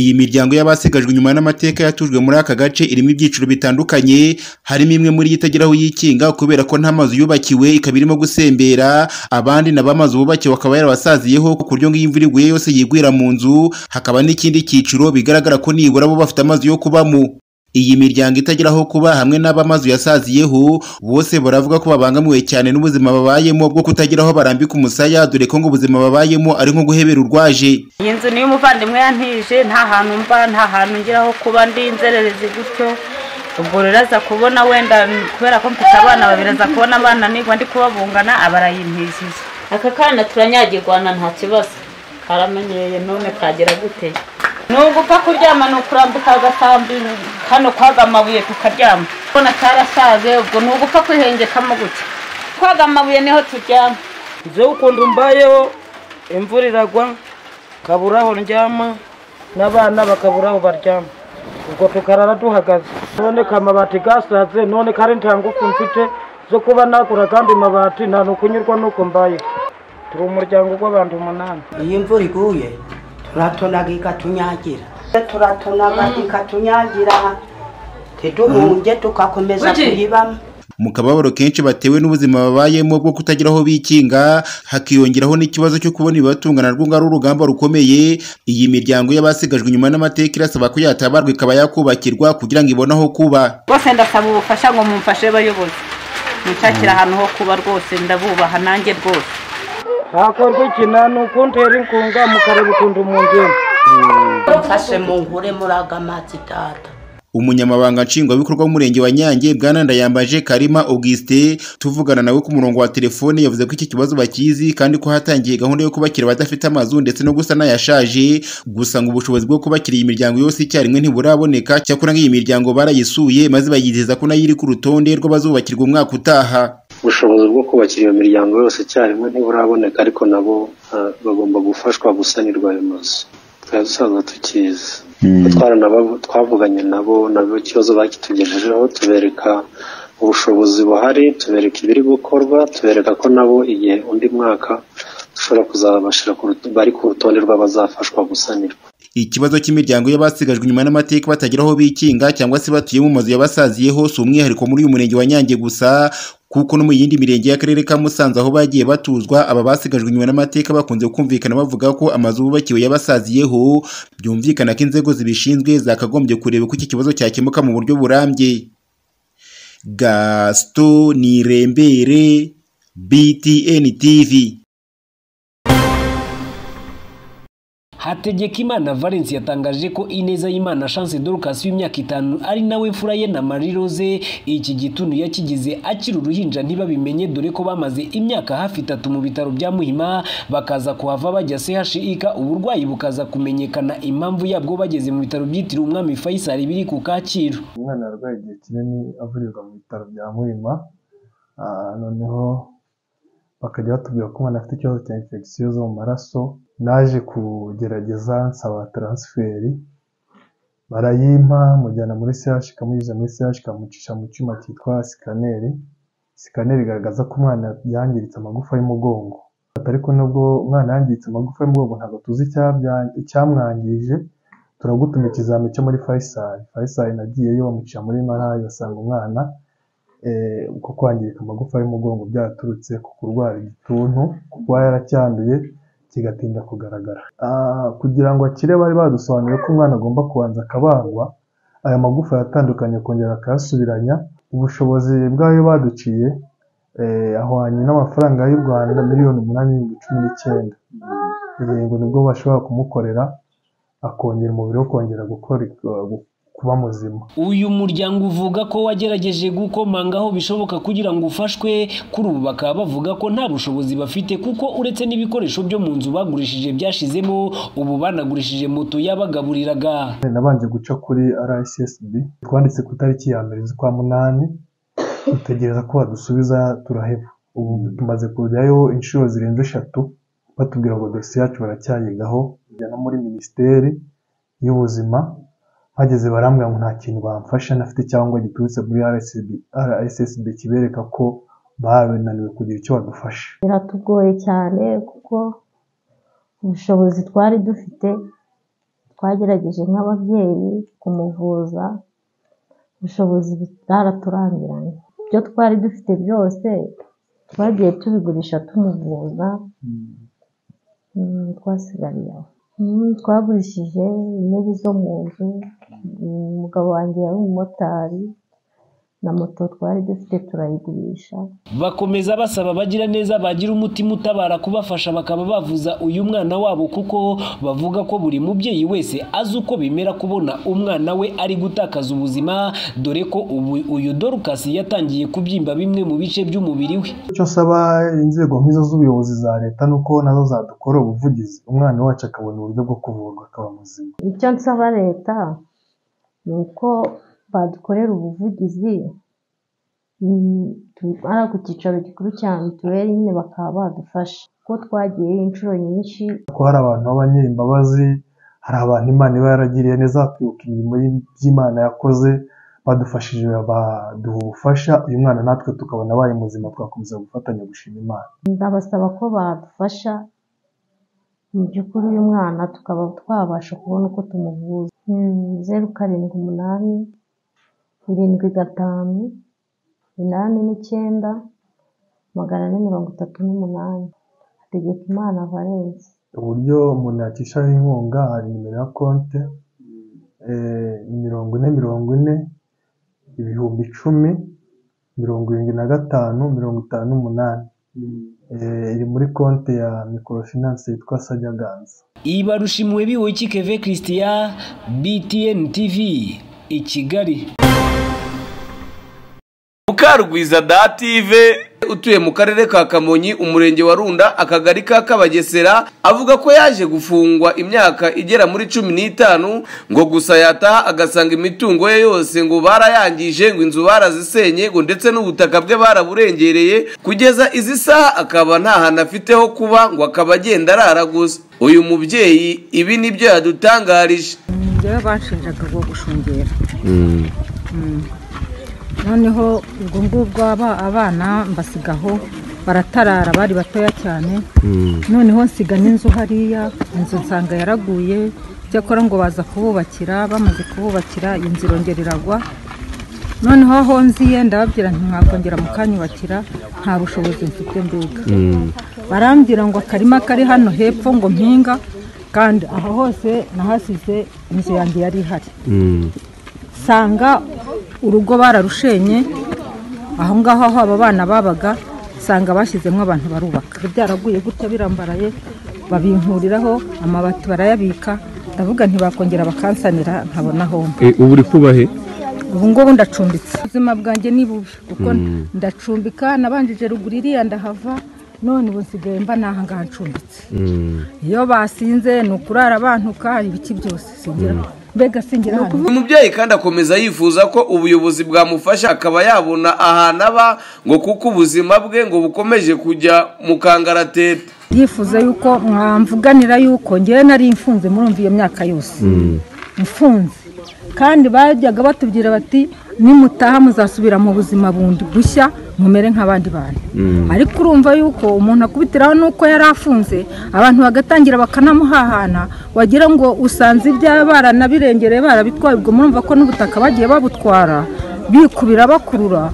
Iyi miryango y'abasigajwe inyuma n'amateka yatujwe muri aka gace irimo ibyiciro bitandukanye, harimo imwe muri yo itagira aho yikinga kubera ko nta mazu yubakiwe ikaba irimo gusembera, abandi nabo amazu bubakiwe akaba yarabasaziyeho ku buryo ngo iyo imvura iguye yose yigwira mu nzu, hakaba n'ikindi cyiciro bigaragara ko nibura bo bafite amazu yo kubamo. Iyi miryango itagira aho kuba hamwe n'abo amazu yasaziyeho, bose baravuga ko babangamiwe cyane n'ubuzima babayemo bwo kutagira aho barambika umusaya, dore ko ngo ubuzima babayemo ari nko guhebera urwaje. Iyi nzu niyo umuvandimwe yantije nta hantu mba nta hantu ngira aho kuba ndi inzererezi gutyo, ubwo rero aza kubona wenda kubera ko mfite abana babiri aza kubona abana nigwa ndi kubabungana aba arayimpishije. aka kana turanyagirwana nta kibazo karamenyereye none kagira gute Ni ugupfa kuryama ni ukurambuka agasambi hano kwaga amabuye tukaryama. Ubona cyarasaze ubwo ni ugupfa kwihengekamo gutya. Kwaga amabuye niho turyama. ngewe ukuntu mbayeho imvura iragwa nkabura aho ndyama n'abana bakabura aho baryama ubwo tukarara duhagaze none ka amabati gasaze none kare nta ngufu mfite zo kuba nagura kandi amabati nta nukunyurwa nuko mbayeho turi umuryango w'abantu umunani iyo imvura iguye turatonaga ikatunyagira turatonaga ikatunyagira ntiduhunge tugakomeza kuyibamo mu kababaro kenshi batewe n'ubuzima babayemo bwo kutagira aho bikinga hakiyongeraho n'ikibazo cyo kubona ibibatunga narwo ngo ari urugamba rukomeye iyi miryango y'abasigajwe inyuma n'amateka irasaba ko yatabarwa ikaba yakubakirwa kugira ngo ibone aho kuba Bose ndasaba ubufasha ngo mumfashe bayobozi. Munshakira ahantu ho kuba rwose ndabubaha nanjye rwose. hakorwa ikina ni ukuntera inkunga mukareba ukuntu mungenda mfashe mu nkure muri aga mazi data umunyamabanga nshingwabikorwa w'umurenge wa nyange bwana ndayambaje karima augustin tuvugana nawe ku murongo wa telefone yavuze ko iki kibazo bakizi kandi ko hatangiye gahunda yo kubakira abadafite amazu ndetse no gusa n'ayashaje gusa ngo ubushobozi bwo kubakira iyi miryango yose icyarimwe ntiburaboneka cyakora nk'iyi miryango barayisuye maze bayizeza ko nayo iri ku rutonde rw'abazubakirwa umwaka utaha ubushobozi bwo kubakira iyo miryango yose icyarimwe ntiburaboneka ariko nabo ah, bagomba gufashwa gusanirwa ayo mazu twari dusanzwe tukizi Twaranaba- twavuganye nabo nabo ikibazo bakitugejejeho tubereka ubushobozi buhari tubereka ibiri gukorwa tubereka ko nabo igihe undi mwaka dushobora kuzabashyira ku ruto- bari ku rutonde rw'abazafashwa gusanirwa ikibazo cy'imiryango y'abasigajwe inyuma n'amateka batagira aho bikinga cyangwa se batuye mu mazu yabasaziyeho si umwihariko muri uyu murenge wa nyange gusa kuko no mu yindi mirenge y'akarere ka musanze aho bagiye batuzwa aba basigajwe inyuma n'amateka bakunze kumvikana bavuga ko amazu bubakiwe yabasaziyeho byumvikana ko inzego zibishinzwe zakagombye kureba uko iki kibazo cyakemuka mu buryo burambye gasito nirembere btn tv Hategekimana Valens yatangaje ko Ineza y'Imana Chance Dorcas w'imyaka itanu ari nawe fura ye na Marie Rose iki gitunu yakigize akiri uruhinja ntibabimenye dore ko bamaze imyaka hafi itatu mu bitaro bya Muhima bakaza kuhava bajya CHIK uburwayi bukaza kumenyekana impamvu yabwo bageze mu bitaro byitiriwe Umwami Faisal biri ku Kacyiru umwana yarwaye igihe kinini avurirwa mu bitaro bya muhima Ah, noneho bakajya batubwira ko umwana afite ikibazo cya infection zo mu maraso naje kugerageza nsaba transferi barayimpa mujyana muri CHK mugeze muri CHK mucisha mu cyuma cyitwa sikaneri sikaneri igaragaza ko umwana yangiritse amagufa y'umugongo Ati ariko nubwo umwana yangiritse amagufa y'umugongo ntabwo tuzi icyabya- icyamwangije turagutuma ikizami cyo muri Faisal Faisal nagiyeyo bamuca muri Marayi basanga umwana eh, uko kwangirika amagufa y'umugongo byaturutse ku kurwara igituntu kuba yaracyanduye kigatinda kugaragara Ah, kugira ngo akire bari badusobanuriye ko umwana agomba kubanza akabagwa aya magufa yatandukanye akongera akayasubiranya ubushobozi bwayo baduciye eh, ahwanye n'amafaranga y'u Rwanda miliyoni umunani n'ibihumbi cumi n'icyenda Eh, ngo nibwo bashobora kumukorera akongera umubiri wo kongera gukora kuba muzima uyu muryango uvuga ko wagerageje gukomanga aho bishoboka kugira ngo ufashwe kuri ubu bakaba bavuga ko nta bushobozi bafite kuko uretse n'ibikoresho byo mu nzu bagurishije byashizemo ubu banagurishije moto yabagaburiraga nabanje guca kuri RSSB twanditse ku itariki ya mbere z'ukwa munani dutegereza ko badusubiza turaheba ubu tumaze kujyayo inshuro zirenze eshatu batubwira ngo dosiye yacu baracyayigaho kujya no muri minisiteri y'ubuzima bageze barambwira ngo nta kintu bamfasha nafite cyangwa giturutse muri RSSB, RSSB kibereka ko bananiwe kugira icyo badufasha biratugoye cyane kuko ubushobozi twari dufite twagerageje nk'ababyeyi kumuvuza ubushobozi bwaraturangiranye ibyo twari dufite byose twagiye tubigurisha tumuvuza Mm, twasigariye aho Mm, twagurishije intebe zo mu nzu Mm, umugabo wanjye yari umumotari na moto twari dufite turayigurisha bakomeza basaba bagira neza bagira umutima utabara kubafasha bakaba bavuza uyu mwana wabo kuko bavuga ko buri mubyeyi wese azi uko bimera kubona umwana we ari gutakaza ubuzima dore ko ubu uyu dorukasi yatangiye kubyimba bimwe mu bice by'umubiri we icyo nsaba inzego nk'izo z'ubuyobozi za leta ni uko nazo zadukora ubuvugizi umwana wacu akabona uburyo bwo kuvurwa akaba muzima icyo nsaba leta ni uko badukorera ubuvugizi mm, tu- ari ku cyicaro gikuru cya mituweli nyine bakaba badufasha kuko twagiyeyo inshuro nyinshi ko hari abantu b'abanyembabazi hari abantu imana iba yaragiriye neza bakibuka imirimo y'i- by'imana yakoze badufashije baduha ubufasha uyu mwana natwe tukabona abaye muzima twakomeza gufatanya gushima imana ndabasaba ko badufasha mu by'ukuri uyu mwana tukaba twabasha kubona uko tumuvuza Mm, zeru karindwi umunani irindwi gatanu inani n'icyenda magana ane mirongo itatu n'umunani hategeka imana valence uburyo umuntu yakishaho inkunga hari nimero ya konte eh, mirongo ine mirongo ine ibihumbi icumi mirongo irindwi na gatanu mirongo itanu n'umunani Eh, iri muri konte ya microfinance yitwa sajaganza ibarusha impuhwe keve christian btn tv i kigali mukarugwizada tv utuye mu karere ka kamonyi umurenge wa runda akagari ka kabagesera avuga ko yaje gufungwa imyaka igera muri cumi n'itanu ngo gusa yataha agasanga imitungo ye yose ngo barayangije ngo inzu barazisenye ngo ndetse n'ubutaka bwe baraburengereye kugeza izi saha akaba nta hantu afite ho kuba ngo akaba agenda arara gusa uyu mubyeyi ibi nibyo yadutangarije njyewe banshinjaga bwo gushungera noneho ubwo ngubwo aba- abana mbasigaho baratarara bari batoya cyane noneho nsiga n'inzu hariya inzu nsanga yaraguye cyakora ngo baza kububakira bamaze kububakira iyi nzu irongera iragwa noneho aho nziye ndababwira nti mwakongera mukanyubakira nta bushobozi mfite mbega barambwira ngo akarima kari hano hepfo ngo mpinga kandi aha hose nahasize inzu yanjye yari ihari nsanga urugo bararushenye aho ngaho aho aba bana babaga nsanga bashyizemo abantu barubaka byaraguye gutya birambaraye babinkuriraho amabati barayabika ndavuga ntibakongera bakansanira nkabona aho mba ubu uri kubahe ubu ngubu ndacumbitse ubuzima bwanjye ni bubi kuko ndacumbika nabanjije ruguru iriya ndahava none ubu nsigaye mba n'aha ngaha ncumbitse iyo basinze ni ukurara bantuka ibiki byose singira mbega singira hano uyu mubyeyi kandi akomeza yifuza ko ubuyobozi bwamufasha akaba yabona ahantu aba ngo kuko ubuzima bwe ngo bukomeje kujya mu kangaratete yifuza yuko mwamvuganira yuko ngewe nari imfunze murumva iyo myaka yose mfunze kandi bajyaga batubwira bati nimutaha muzasubira mu buzima bundi bushya mumere nk'abandi bantu ariko urumva yuko umuntu akubitiraho n'uko yari afunze abantu bagatangira bakanamuhahana wagira ngo usanze ibyaba baranabirengereye barabitwaye ubwo murumva ko n'ubutaka bagiye babutwara bikubira bakurura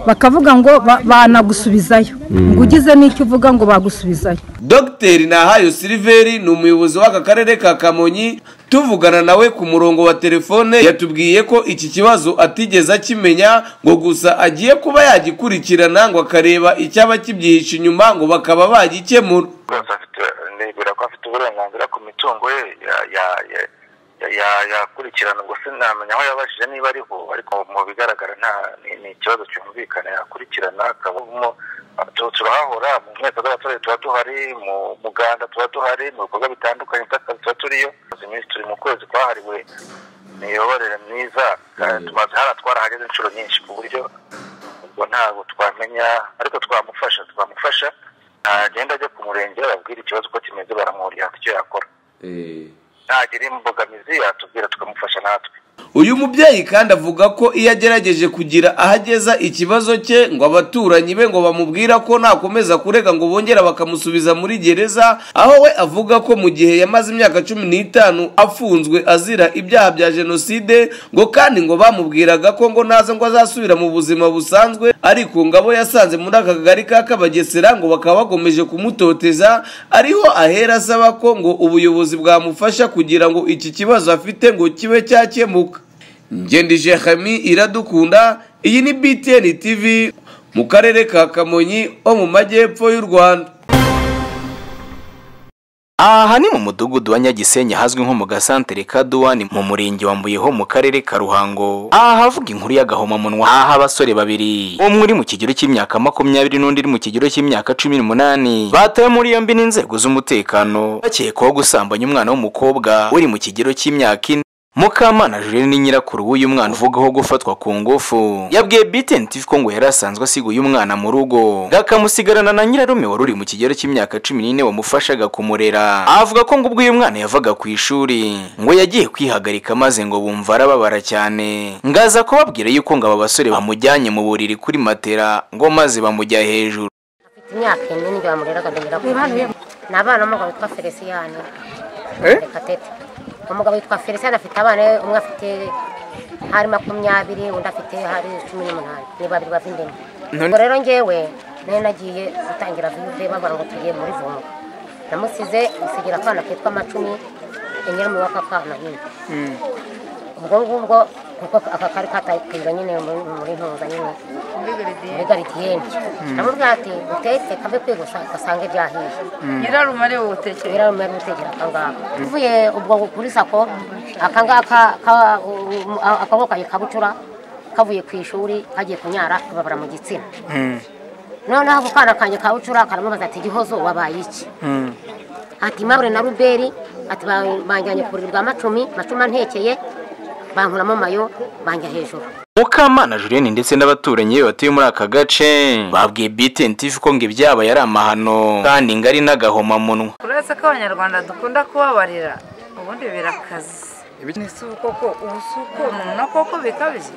bakavuga ngo ba- banagusubizayo ngo ugize n'icyo uvuga ngo bagusubizayo dogiteri nahayo siliveri ni umuyobozi w'aka karere ka kamonyi tuvugana nawe ku murongo wa telefone yatubwiye ko iki kibazo atigeze akimenya ngo gusa agiye kuba yagikurikirana ngo akareba icyaba kibyihishe inyuma ngo bakaba bagikemura ndebera ko afite uburenganzira ku mitungo ye ya- ya- ya- ya- ya- yakurikirana ubwo sinamenya aho yabajije niba ariho ariko mu bigaragara nta ni- ni ikibazo cyumvikana yakurikirana akabamo tu- turahahora mu nteko z'abaturage tuba duhari mu muganda tuba duhari mu bikorwa bitandukanye by'akazi tuba turiyo Tumaze iminsi turi mu kwezi kwahariwe imiyoborere myiza Kandi tumaze hara twarahageze inshuro nyinshi ku buryo ubwo ntabwo twamenya ariko twamufasha twamufasha agenda ajya ku murenge ababwira ikibazo uko kimeze baramwurira icyo yakora nagira imbogamizi atubwira tukamufasha natwe uyu mubyeyi kandi avuga ko iyo agerageje kugira aho ageza ikibazo cye ngo abaturanyi be ngo bamubwira ko nakomeza kurega ngo bongera bakamusubiza muri gereza aho we avuga ko mu gihe yamaze imyaka cumi n'itanu afunzwe azira ibyaha bya jenoside ngo kandi ngo bamubwiraga ko ngo naza ngo azasubira mu buzima busanzwe ariko ngo abo yasanze muri aka kagari ka kabagesera ngo bakaba bakomeje kumutoteza ariho ahera asaba ko ngo ubuyobozi bwamufasha kugira ngo iki kibazo afite ngo kibe cyakemuka ngendije hami iradukunda iyi ni btn tv mu karere ka kamonyi ho mu majyepfo y'u rwanda aha ni mu mudugudu wa nyagisenyi hazwi nko mu gasantere ka duwani mu murenge wa mbuyeho mu karere ka ruhango aha havuga inkuru y'agahomamunwa aha abasore babiri umwe uri mu kigero cy'imyaka makumyabiri n'undi uri mu kigero cy'imyaka cumi n'umunani batawe muri yombi n'inzego z'umutekano bakekwaho gusambanya umwana w'umukobwa uri mu kigero cy'imyaka ine mukamana julienne ni nyirakuru w'uyu mwana uvugaho gufatwa ku ngufu yabwiye btn tv ko ngo yari asanzwe asiga uyu mwana mu rugo gakamusigarana na nyirarume wari uri mu kigero cy'imyaka cumi n'ine wamufashaga kumurera avuga ko ngo ubwo uyu mwana yavaga ku ishuri ngo yagiye kwihagarika maze ngo bumva arababara cyane ngaza kubabwira yuko ngo aba basore bamujyanye mu buriri kuri matera ngo maze bamujya hejuru imyaka ine nibyo bamureraga ndongera kumenya ni abana b'umugabo witwa feliciyani reka tete umugabo witwa feliciyani afite abana umwe afite hari makumyabiri undi afite hari cumi n'umunani ni babiri bavindemo ubwo rero ngewe nari nagiye gutangira viyuve babona ngo tugiye muri vumo namusize isigira akana kitwa amacumi inyama w'aka kana nyine ubwo ngubwo kuko aka kari katakirwa nyine muri ntuza nyine muri garidiyeni namubwira ati utetse kave kwigosa gasanga ibyahiye nyirarume ari ubutekera nyirarume ari ubutekera akangaka uvuye ubwo kuri sako akangaka akaboko kaje kabucura kavuye ku ishuri kagiye kunyara babara mu gitsina noneho ako kana kanjye kabucura karamubaza ati gihozo wabaye iki ati mabure na ruberi ati banjyanye ku buriri bwa macumi macumi antekeye bankuramo mayo banjya hejuru mukamana julienne ndetse n'abaturanyi be batuye muri aka gace babwiye btn tv ko ngo ibyaba yari amahano kandi ngo ari n'agahomamunwa uretse ko abanyarwanda dukunda kubabarira ubundi birakaze ese ubu koko ubu si uko nuna koko bikabije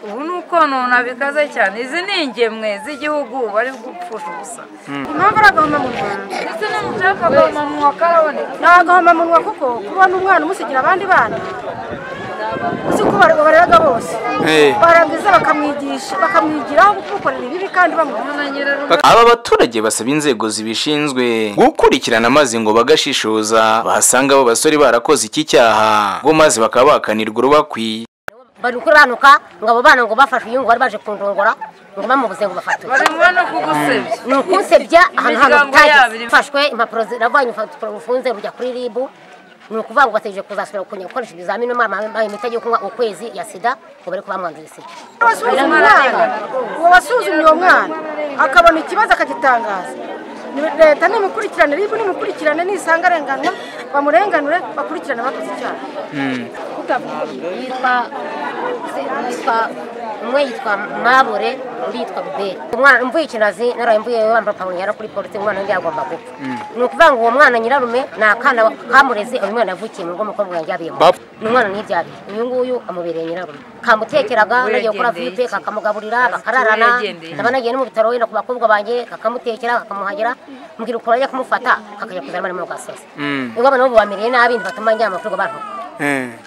ubu ni uko nuna bikaze cyane izi ni ingemwe z'igihugu bari gupfusha ubusa impamvu ari agahomamunwa ndetse n'umucaca agahomamunwa karaboneka ni agahomamunwa kuko kubona umwana umusigira abandi bana uzi ko bareraga bose barangiza bakamwigisha bakamwigiraho kumukorera ibibi kandi bamubona aba baturage basaba inzego zibishinzwe gukurikirana amazi ngo bagashishoza basanga abo basore barakoze iki cyaha ngo maze bakaba bakanirwa urubakwiye bari gukiranuka ngo abo bana ngo bafashe uyu ngo bari baje kundongora ngo bamubuze ngo bafatwe barimo no kugusebya ni ukunsebya ahantu hantu tutageze ufashwe impapuro ziravanye urupapuro rufunze rujya kuri ribu ni ukuvuga ngo bategereje kuzasubira gukoresha ibizamini bambaye imiti agiye kunywa ukwezi ya sida ngo bari kubamwanduye sida uwo wasuzumye uwo mwana akabona ikibazo akagitangaza leta nimukurikirane ribu nimukurikirane nisanga arenganwa bamurenganure bakurikirane bakoze icyaha yitwa umwe yitwa mabure undi yitwa buberi umwana mvuye ikinazi naraye mvuye wambaye ipantaro yara kuri polisi umwana undi yagomba gupfa ni ukuvuga ngo uwo mwana nyirarume ni akana kamureze uyu mwana yavukiye mu rugo umukobwa yanjye yabiyemo ni umwana ntibyabiye uyu nguyu amubereye nyirarume kamutekeraga nagiye gukora viyupe kakamugaburira bakararana ndaba nagiye no mu bitaro wenda ku bakobwa banjye kakamutekera kakamuhagira mbwira ukuntu ajya kumufata kakajya kuzana bari mu gasozi ubwo abana bo bamereye nabi ntibatuma njyana amafaranga bantu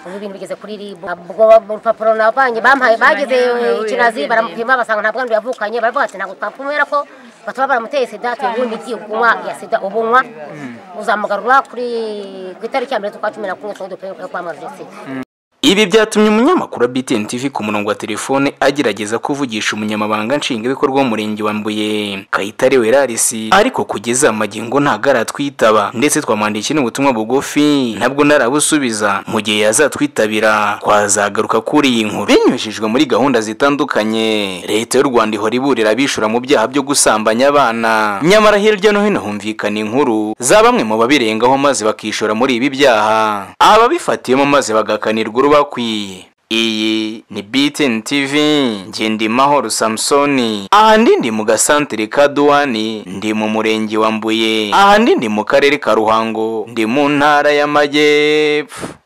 ubu bintu bigeze kuri ribu ubwo urupapuro nabanye bampaye bageze ikinazi baramupima basanga nta bwandu yavukanye baravuga ati ntabwo twakumera ko bataba baramuteye sida tuguha imiti yo kunywa ya sida ubunywa uzamugarura kuri ku itariki ya mbere z'ukwa cumi na kumwe tuba dukwiye kwamamaza sida ibi byatumye umunyamakuru wa btn tv ku murongo wa telefone agerageza kuvugisha umunyamabanga nshingwabikorwa w'umurenge wa mbuye kayitare werarisi ariko kugeza amagingo ntago ndetse twamwandikiye n'ubutumwa bugufi ntabwo narabusubiza mu gihe yazatwitabira twazagaruka kuri iyi nkuru binyujijwe muri gahunda zitandukanye leta y'u rwanda ihora iburira abishura mu byaha byo gusambanya abana nyamara hirya no hino humvikana inkuru za bamwe mu babirengaho maze bakishora muri ibi byaha ababifatiyemo maze bagakanirwa uruba bakwiye iyi ni btn tv ngendimahoro samusoni ahandi ndi mu gasantere ka duwani ndi mu murenge wa mbuye ahandi ndi mu karere ka ruhango ndi mu ntara y'amajyepfo